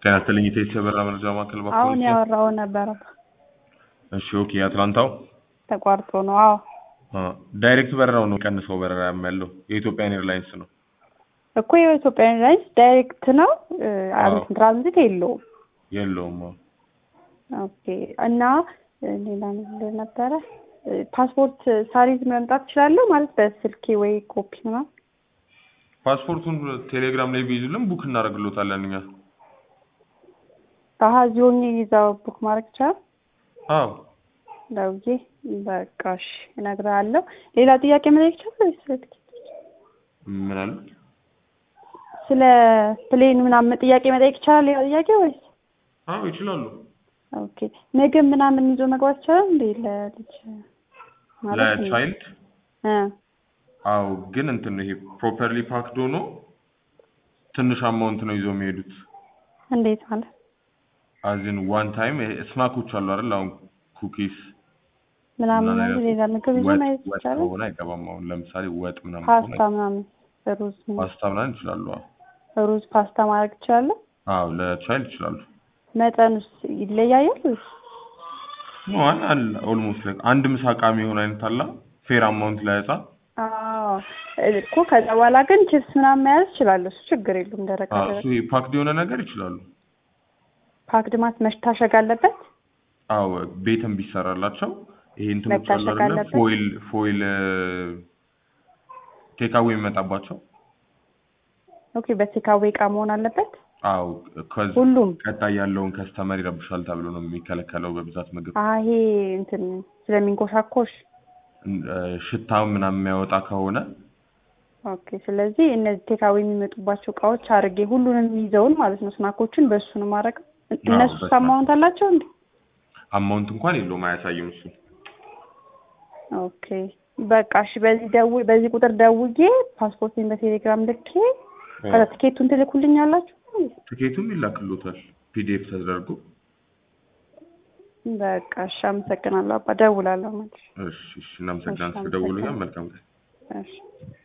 ጤና ይስጥልኝ የቴሌ በራ መረጃ ማዕከል አሁን ባኮ ያወራው ነበረ እሺ ኦኬ የአትላንታው ተቋርጦ ነው። አዎ አ፣ ዳይሬክት በረራው ነው ቀንሰው በረራ ያለው የኢትዮጵያን ኤርላይንስ ነው እኮ የኢትዮጵያ ኤርላይንስ ዳይሬክት ነው እ፣ አዎ። አብስ ትራንዚት የለውም። የለውም አዎ። ኦኬ እና እ፣ ሌላ ነገር ነበረ እ፣ ፓስፖርት ሳሪዝ መምጣት እችላለሁ ማለት በስልኬ ወይ ኮፒ ምናምን ፓስፖርቱን ቴሌግራም ላይ ቢይዙልን ቡክ እናደርግሎታለን እኛ አሀ እዚህ ሆኜ ይዛው ቡክ ማድረግ ይቻላል። አዎ ደውዬ በቃ እሺ እነግርሃለሁ። ሌላ ጥያቄ መጠየቅ ይቻላል ወይስ ስለ ትኬት? ምን አለ ስለ ፕሌን ምናምን ጥያቄ መጠየቅ ይቻላል? ሌላ ጥያቄ ወይስ አዎ ይችላሉ ኦኬ ምግብ ምናምን ይዞ መግባት ይቻላል እንዴ ለልጅ ማለት ነው? ለቻይልድ እ አዎ ግን እንትን ነው ይሄ ፕሮፐርሊ ፓክድ ሆኖ ትንሽ አማውንት ነው ይዘው የሚሄዱት እንዴት ማለት አዚን ዋን ታይም ስናኮች አሉ አይደል አሁን ኩኪስ ምናምን እና ነው ሌላ ምግብ ይዞ ወጥ መሄድ ወጥ ይቻላል? ከሆነ አይገባም አሁን ለምሳሌ ወጥ ምናምን ፓስታ ከሆነ ምናምን ሩዝ ፓስታ ምናምን ይችላሉ አዎ ሩዝ ፓስታ ማድረግ ይችላለሁ? አዎ ለቻይልድ ይችላሉ መጠኑስ ይለያያል ወይስ ኖ አለ ኦልሞስት ላይክ አንድ ምሳ ዕቃ የሚሆን አይነት አለ ፌር አማውንት ላይ ህጻን አዎ እኮ ከዛ በኋላ ግን ቺፕስ ምናምን መያዝ እችላለሁ። እሱ ችግር የለውም። ደረቅ አዎ ደረቅ እሱ ፓክድ የሆነ ነገር ይችላሉ ፓክድ ማት መታሸግ አለበት። አዎ ቤትም ቢሰራላቸው ይሄ እንትኖች አሉ መታሸግ አይደለ አለበት? ፎይል ፎይል ቴካዌ የሚመጣባቸው ኦኬ በቴካዌ እቃ መሆን አለበት አዎ ከዚ ሁሉም። ቀጣይ ያለውን ከስተመር ይረብሻል ተብሎ ነው የሚከለከለው በብዛት ምግብ አዎ ይሄ እንትን ስለሚንኮሻኮሽ እን- እ፣ ሽታ ምናምን የሚያወጣ ከሆነ ኦኬ። ስለዚህ እነዚህ ቴካዌ የሚመጡባቸው እቃዎች አድርጌ ሁሉንም ይዘውን ማለት ነው ስናኮችን በእሱ ነው ማድረግ። እነሱ በስመ አብ። አማውንት አላቸው እንዴ? አማውንት እንኳን የለውም አያሳይም እሱ ኦኬ በቃ እሺ። በዚህ ደው በዚህ ቁጥር ደውዬ ፓስፖርቴን በቴሌግራም ልኬ ከዛ ትኬቱን ትልኩልኛላችሁ? ትኬቱም ይላክሎታል ፒዲኤፍ ተደርጎ በቃ እሺ። አመሰግናለሁ አባ። ደውላለሁ ማለት እሺ እሺ እናመሰግናለን እሺ፣ ስለደወሉኛል አመሰግናለሁ። መልካም ቀን እሺ